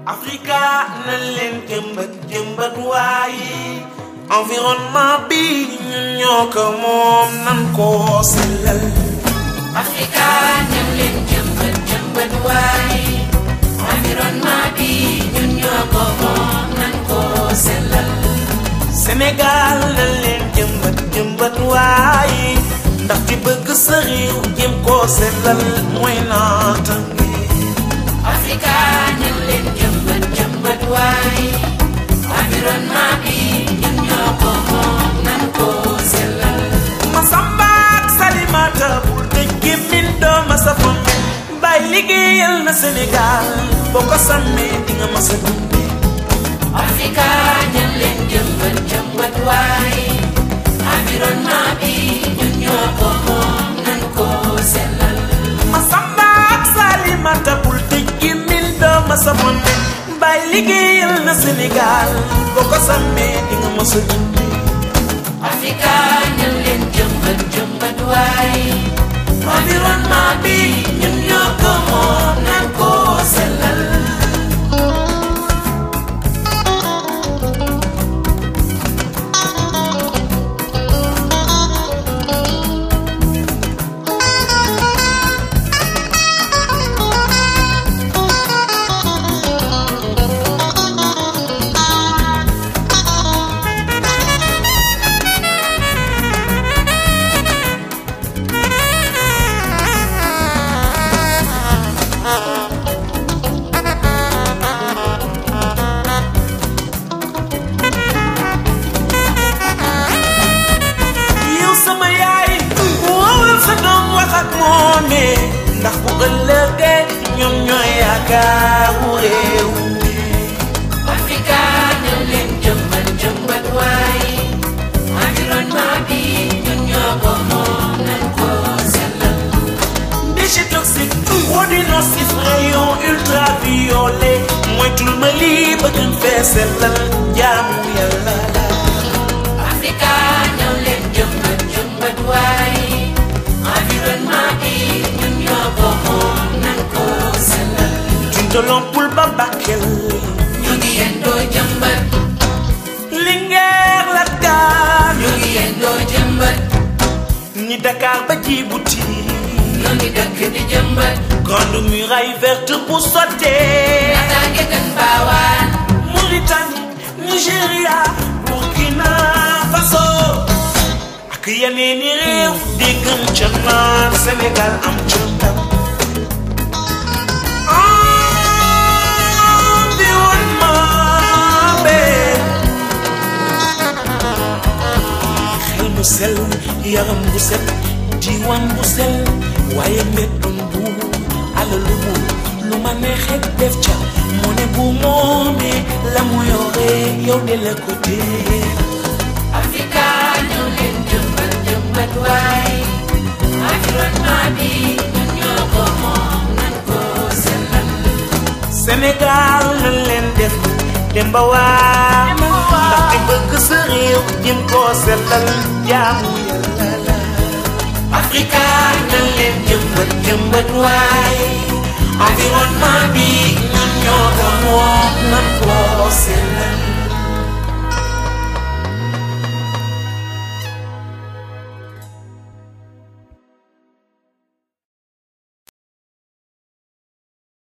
Africa na leen jëmbat jëmbat waaye environnement bi ñun ñoo ko moom nan ko sellal Africa ñam leen jëmbat jëmbat waay environnement bi ñun ñoo ko moom nan ko sellal Sénégal na leen jëmbat jëmbat waaye ndax ci bëgg sa réew jëm koo sellal mooy naatange Africa ñam leen jëmbat jëmbat waay environnement bi ñun ñoo ko moom nan ko sellal Masamba ak Salimata bul tëj gémmiñ doo ma sa fombe bàyyi liggéeyal na Sénégal boo ko sàmmee di nga ma sa dunde Africa ñam leen jëmbat jëmbat waay environnement bi ñun ñoo ko moom nan ko sellal Masamba ak Salimata bul tëj gémmiñ doo ma sa fombe bàyyi liggéeyal na Sénégal boo ko sàmmee di nga ma sa dunde Africa ñam leen jëmbat jëmbat waay environnement bi ñun ñoo ko moom nan ko sellal yow sama yaay woowal sa doom wax ak moome ndax bu ëllëgee ñoom ñooy yaakaaru réew mi Africa ñam leen jëmbat jëmbat waay environnement bi ñun ñoo ko moom nan ko sellal déchets toxiques produits nocifs rayons ultraviolets moytul ma lii ba gën fee sellal jaamu yàlla la Africa ñam leen jëmbat jëmbat waay environnement bi ñun ñoo ko moom nan ko sellal tuntalompul ba Bakel ñu ngi yendoo jëmbat Linguère la Dakar ñu ngi yendoo jëmbat ñi Dakar ba Djibouti ñu ngi dëkk di jëmbat grande muraille verte bu sottee naataange gën baawaan Mauritanie Nigéria Burkina Faso ak yeneen i réew déggam ca naan Sénégal am ca ndam environnement be xel mu sell yaram bu set diiwaan bu sell waaye mbeddum bu alalu bu lu ma neexee def ca mu ne bu moomee la mu yore yow de la ko dee Africa ñëw leen jëmbat jëmbat waay environnement bi ñun ñoo ko moom nan ko sellal Sénégal na leen def dem ba waa ndaxte bëgg sa réew jëm koo sellal jaamu yàlla la Africa na leen jëmbat jëmbat waay environnement bi ñun ñoo ko moom nan koo sellal